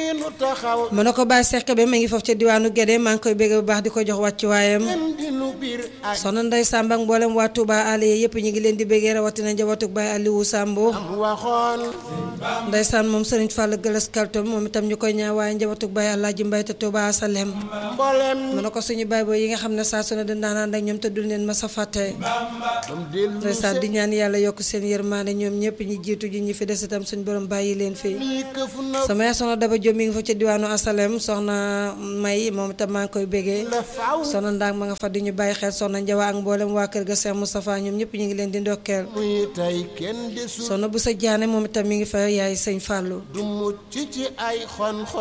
nu taxaw mën na ko bàyyi Seck ba ma ngi foofu ca diwaanu Guédé maa ngi koy bégg bu baax di ko jox wàccuwaayam kenn di nu biir ak soxna Ndeye Samba ak mboolem waa Touba Aliou yëpp ñu ngi leen di béggee rawatina njabootug Baye Aliou Sambo am waxoon ndeysaan moom Serigne Fall Gëlas Kaltom moom itam ñu koy ñaan waaye njabootug Baye Alaaji Mbay te Touba Salem mboolem mën na ko suñu baay boo yi nga xam ne saa su ne dañ daan ak ñoom te dul leen ma sa fàtte bam dellu ndeysaan di ñaan yàlla yokk seen yërmaande ñoom ñëpp ñi jiitu ji ñi fi des itam suñu borom bàyyi leen fi lii këfu na sama yaay soxna Daba Diop mi ngi fa ca diwaanu Asalem soxna May moom itam maa ngi koy bégee la faw soxna Ndaang ma nga fa di ñu bàyyi xel soxna Njawa ak mboolem waa kër ga Cheikh Moustapha ñoom ñëpp ñu ngi leen di ndokkeel muy tey kenn desul soxna bu sa jaane moom itam mi ngi fa yaay sëñ Fallou du mucc ci ay xon xon